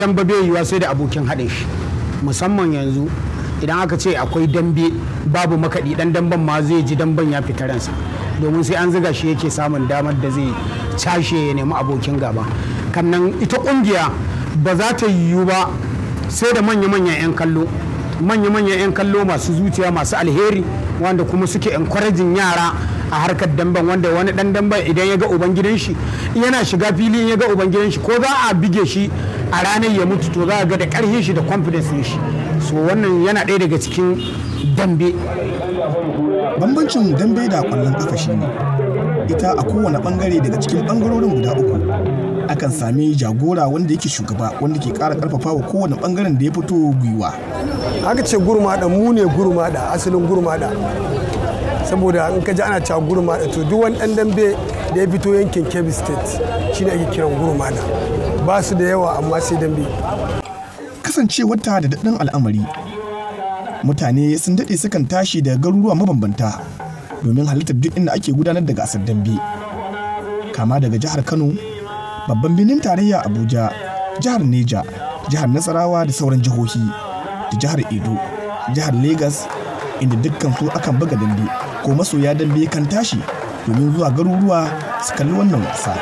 dambe bai yiwa sai da abokin haɗin shi musamman yanzu idan aka ce akwai dambe babu makaɗi ɗan damben ma zai ji damben ya fita ransa domin sai an ziga shi yake samun damar da zai cashe ya nemi abokin gaba kannan ita ƙungiya ba za ta yiwu ba sai da manya-manyan 'yan kallo manya-manyan 'yan kallo masu zuciya masu alheri wanda kuma suke encouraging yara a harkar damben wanda wani dan damben idan ya ga ubangidan shi yana shiga fili ya ga ubangidan shi ko za a bige shi a ranar ya mutu to za a ga da karfin shi da confidence shi so wannan yana ɗaya daga cikin dambe bambancin dambe da kwallon kafa shine ita a kowane bangare daga cikin bangarorin guda uku akan sami jagora wanda yake shugaba wanda ke kara karfafa wa kowane bangaren da ya fito gwiwa aka ce gurmada mu ne gurmada asalin gurmada saboda in ka ji ana cewa gurmada to duk wani dan dambe da ya fito yankin kebbi state shine ake kiran gurmada ba su da yawa amma sai dambe kasancewar ta da daɗin al'amari mutane sun daɗe sukan tashi daga garuruwa mabambanta domin halittar duk inda ake gudanar da gasar dambe kama daga jihar kano babban birnin tarayya abuja jihar neja jihar nasarawa da sauran jihohi da jihar edo jihar Legas, inda dukkan su akan buga dambe ko masoya dambe kan tashi domin zuwa garuruwa su kalli wannan wasa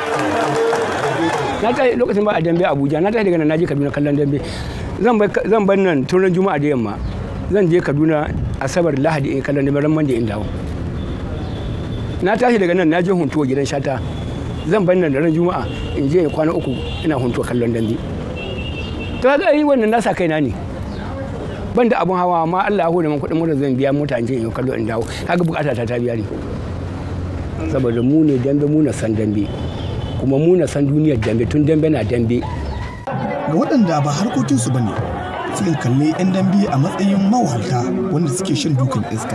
na tashi lokacin ba a dambe abuja na tashi daga nan naje kaduna kallon dambe zan bar nan tun ran juma'a da yamma zan je kaduna asabar lahadi in kallon dambe ran mande in dawo na tashi daga nan naje huntuwa gidan shata zan bar nan da ran juma'a in je kwana uku ina huntuwa kallon dambe to ga yi wannan nasa kaina ne ban da abun hawa amma Allah ya hore min kuɗin mota zan biya mota in je in kallo in dawo kaga bukata ta ta biya ni saboda mu ne dambe mu na san dambe kuma mu na san duniyar dambe tun dambe na dambe ga waɗanda ba harkokinsu ba ne sukan kalli 'yan dambe a matsayin mawahalta wanda suke shan dukan iska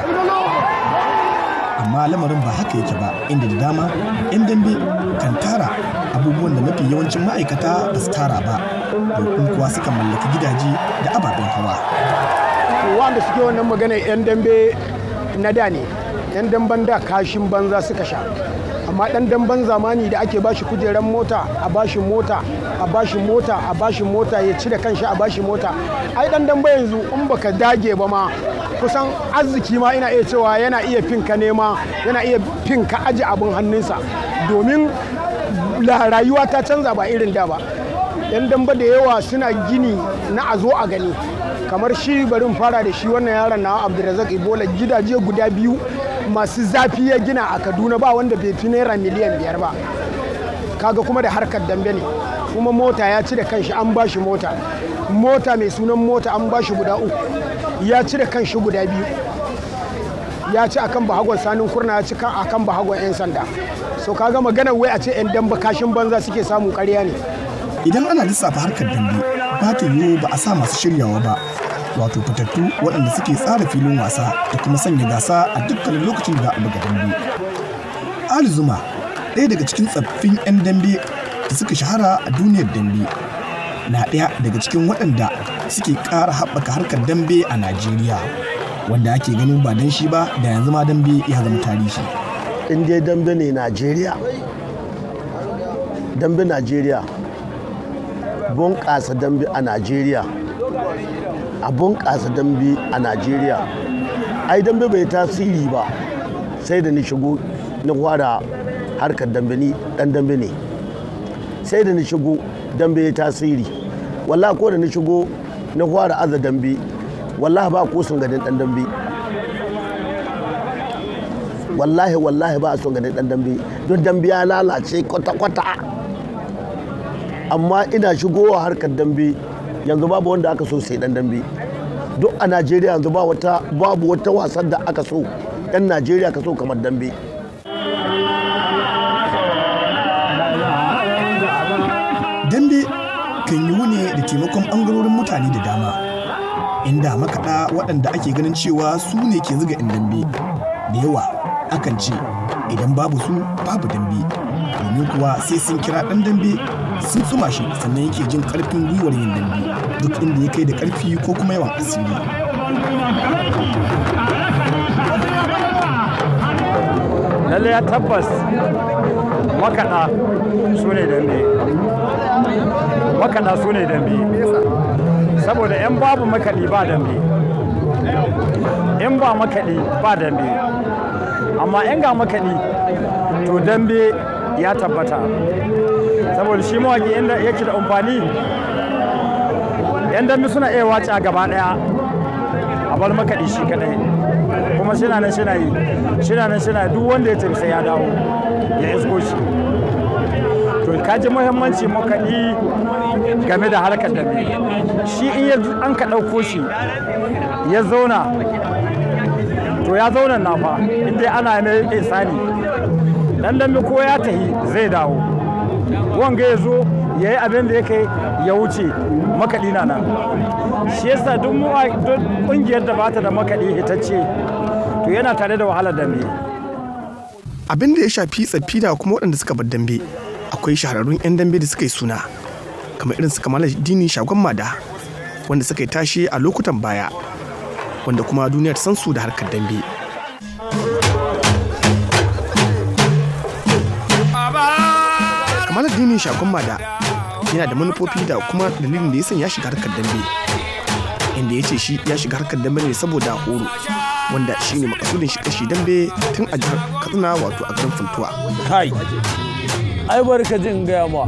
amma lamarin ba haka yake ba inda da dama 'yan dambe kan tara abubuwan da mafi yawancin ma'aikata ba su tara ba domin kuwa suka mallaki gidaje da ababen hawa wanda suke wannan magana 'yan dambe na da ne 'yan damben da kashin banza suka sha amma dan damben zamani da ake bashi kujeran mota a bashi mota a bashi mota a bashi mota ya ci da kanshi a bashi mota ai dan dambe yanzu in baka dage ba ma kusan arziki ma ina iya cewa yana iya finka nema yana iya finka aji abin hannunsa domin rayuwa ta canza ba irin da ba yan damba da yawa suna gini na a zo a gani kamar shi barin fara da shi wannan yaron na abdulrazak ibola gidaje guda biyu masu zafi ya gina a kaduna ba wanda bai fi naira miliyan biyar ba kaga kuma da harkar dambe ne kuma mota ya ci da kanshi an ba shi mota mota mai sunan mota an ba shi guda uku ya ci da kanshi guda biyu ya ci akan bahagon sanin kurna ya ci akan bahagon 'yan sanda so kaga magana wai a ce 'yan damba kashin banza suke samu karya ne idan ana lissafa harkar dambe ba ta yiwu ba a sa masu shiryawa ba wato fitattu waɗanda suke tsara filin wasa da kuma sanya gasa a dukkanin lokacin da buga dambe ali zuma ɗaya daga cikin tsaffin 'yan dambe da suka shahara a duniyar dambe na ɗaya daga cikin waɗanda suke ƙara haɓaka harkar dambe a najeriya wanda ake ganin ba dan shi ba da yanzu ma dambe ya zama tarihi in dai dambe ne najeriya dambe najeriya bunƙasa dambe a najeriya a bunƙasa dambe a najeriya ai dambe bai tasiri ba sai da ni shigo na fara harkar dambe ni dan dambe ne sai da ni shigo dambe ya tasiri wallah ko da ni shigo na fara aza dambe wallahi ba ko sun gadin dan dambe wallahi wallahi ba a son gadin dan dambe don dambe ya lalace kwata-kwata amma ina shigowa harkar dambe yanzu babu wanda aka so sai dan dambe duk a najeriya yanzu ba wata babu wata wasan da aka so yan najeriya ka so kamar dambe dambe kan yiwu ne da taimakon ɓangarorin mutane da dama inda makaɗa waɗanda ake ganin cewa su ne ke zuga 'yan dambe da yawa akan ce idan babu su babu dambe domin kuwa sai sun kira ɗan dambe sun tsuma shi sannan yake jin ƙarfin gwiwar yin dambe duk inda ya kai da ƙarfi ko kuma yawan asiri lalle ya tabbas makaɗa su ne dambe makaɗa su ne dambe saboda in babu makaɗi ba dambe in ba makaɗi ba dambe amma in ga makaɗi to dambe ya tabbata saboda shi mawaƙi inda yake da amfani yan dambe suna iya wace a gaba ɗaya a bar makaɗi shi kaɗai kuma shina nan shina yi shina nan shina duk wanda ya tafi sai ya dawo ya isko shi to ka ji muhimmanci makaɗi game da harkar dambe shi in ya an ka ɗauko shi ya zauna to ya zauna na fa inda ana mai isani dan dambe ko ya tahi zai dawo wanga ya zo ya yi abin da ya kai ya wuce makaɗi na nan shi yasa duk ƙungiyar da bata da makaɗi hitacce to yana tare da wahalar dambe abin da ya shafi tsaffi da kuma waɗanda suka bar dambe akwai shahararrun 'yan dambe da suka yi suna kamar irin su kamala dini shagon mada wanda suka yi tashe a lokutan baya wanda kuma duniya ta san su da harkar dambe kamala dini shagon mada yana da manufofi da kuma dalilin da ya sanya shiga harkar dambe inda ya ce shi ya shiga harkar dambe ne saboda horo wanda shi ne makasudin shi kashi dambe tun a jihar katsina wato a garin funtuwa kai ai barka jin gaya ma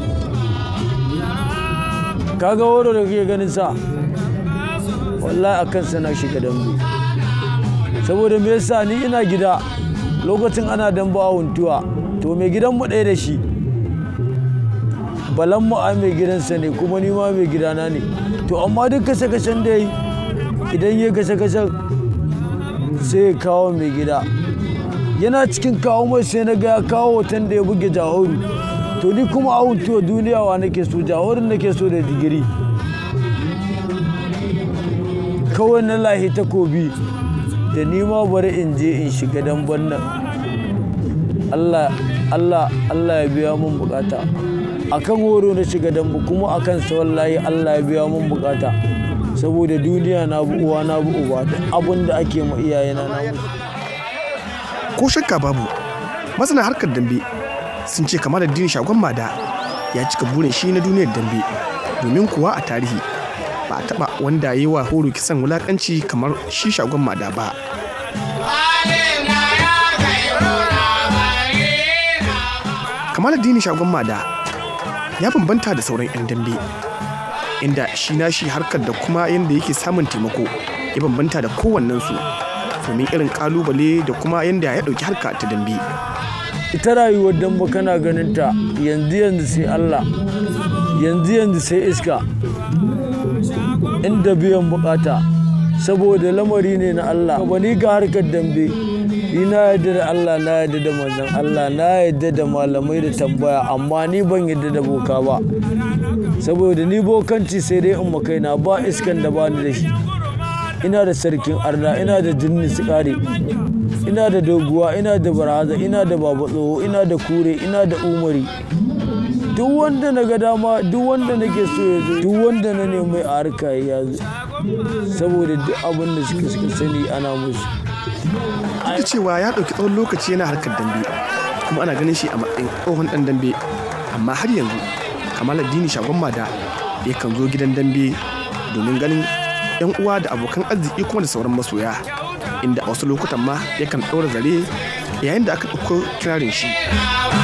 kaga horo da kake ganin sa wallahi akan sana shiga dambe saboda me yasa ni ina gida lokacin ana dambe a huntuwa to mai gidan mu ɗaya da shi balan mu a mai gidansa ne kuma ni ma mai gidana ne to amma duk kashe-kashen da yi idan ya kashe-kashen sai ya kawo mai gida yana cikin kawo mai sai na ga ya kawo hoton da ya buge jahoru to ni kuma a huntuwa duniya wa nake so jahorin nake so da digiri kawai na lahi takobi da ni ma bari in je in shiga damban nan Allah Allah Allah ya biya mun bukata akan horo na shiga dambu kuma akan sa wallahi Allah ya biya mun bukata saboda duniya na bu uwa na bu uba da abin da ake ma iyayena na ko shakka babu masana harkar dambe sun ce kamar addini shagon mada ya cika burin shi na duniyar dambe domin kuwa a tarihi ba a taba wanda ya yi wa horo kisan wulakanci kamar shi shagon mada ba kamar addini shagon mada ya bambanta da sauran 'yan dambe inda shi na shi harkar da kuma yadda yake samun taimako ya bambanta da kowannensu domin irin kalubale da kuma yadda ya ɗauki harka ta dambe ita rayuwar damba kana ganin ta yanzu yanzu sai Allah yanzu yanzu sai iska inda biyan bukata saboda lamari ne na Allah ba ni ga harkar dambe ni na yadda da Allah na yadda da manzon Allah na yadda da malamai da tambaya amma ni ban yadda da boka ba saboda ni bokanci sai dai in kaina ba iskan da bani da shi ina da sarkin arna ina da jinni sikari ina da doguwa ina da baraza ina da baba tsoho ina da kure ina da umari duk wanda na ga dama duk wanda nake so ya zo duk wanda na nemi a harka ya zo saboda duk abin da suka suka sani ana musu da cewa ya ɗauki tsawon lokaci yana harkar dambe kuma ana ganin shi a matsayin tsohon ɗan dambe amma har yanzu kamal addini shagon mada yakan zo gidan dambe domin ganin yan uwa da abokan arziki kuma da sauran masoya inda a wasu lokutan ma yakan ɗaura zare yayin da aka ɗauko kirarin shi